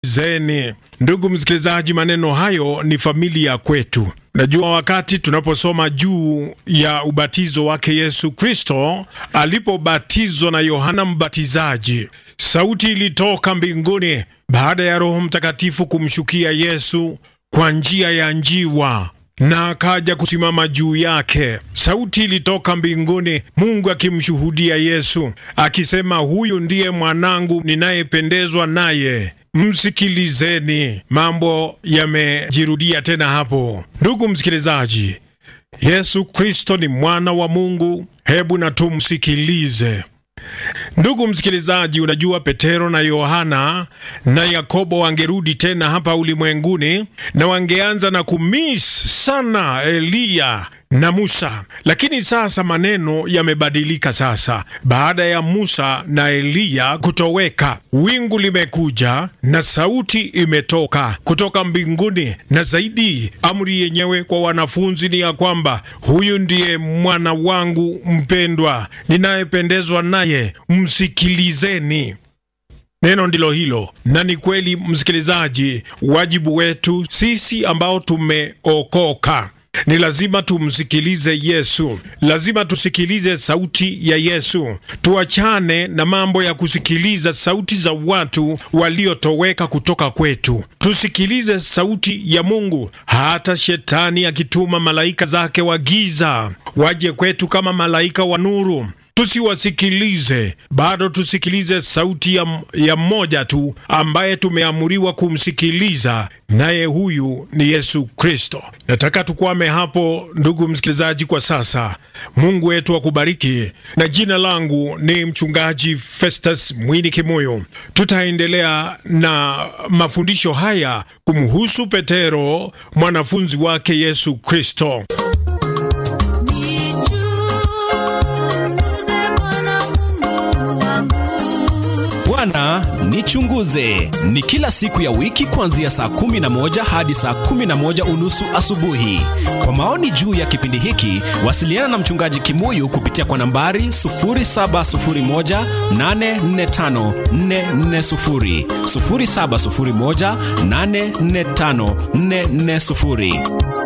Zeni. Ndugu msikilizaji, maneno hayo ni familia kwetu. Najua wakati tunaposoma juu ya ubatizo wake Yesu Kristo alipobatizwa na Yohana Mbatizaji, sauti ilitoka mbinguni baada ya Roho Mtakatifu kumshukia Yesu kwa njia ya njiwa na akaja kusimama juu yake. Sauti ilitoka mbinguni, Mungu akimshuhudia Yesu akisema, huyu ndiye mwanangu ninayependezwa naye msikilizeni. Mambo yamejirudia tena hapo. Ndugu msikilizaji, Yesu Kristo ni mwana wa Mungu, hebu na tumsikilize. Ndugu msikilizaji, unajua Petero na Yohana na Yakobo wangerudi tena hapa ulimwenguni na wangeanza na kumis sana Eliya na Musa, lakini sasa maneno yamebadilika. Sasa baada ya Musa na Eliya kutoweka, wingu limekuja na sauti imetoka kutoka mbinguni, na zaidi, amri yenyewe kwa wanafunzi ni ya kwamba huyu ndiye mwana wangu mpendwa, ninayependezwa naye, msikilizeni. Neno ndilo hilo, na ni kweli msikilizaji, wajibu wetu sisi ambao tumeokoka ni lazima tumsikilize Yesu, lazima tusikilize sauti ya Yesu. Tuachane na mambo ya kusikiliza sauti za watu waliotoweka kutoka kwetu, tusikilize sauti ya Mungu. Hata shetani akituma malaika zake wa giza waje kwetu kama malaika wa nuru tusiwasikilize bado, tusikilize sauti ya, ya mmoja tu ambaye tumeamuriwa kumsikiliza, naye huyu ni Yesu Kristo. Nataka tukwame hapo, ndugu msikilizaji, kwa sasa. Mungu wetu akubariki, na jina langu ni mchungaji Festus Mwini Kimoyo. Tutaendelea na mafundisho haya kumhusu Petero, mwanafunzi wake Yesu Kristo. Bwana nichunguze ni kila siku ya wiki kuanzia saa kumi na moja hadi saa kumi na moja unusu asubuhi. Kwa maoni juu ya kipindi hiki, wasiliana na mchungaji Kimuyu kupitia kwa nambari 0701845440, 0701845440.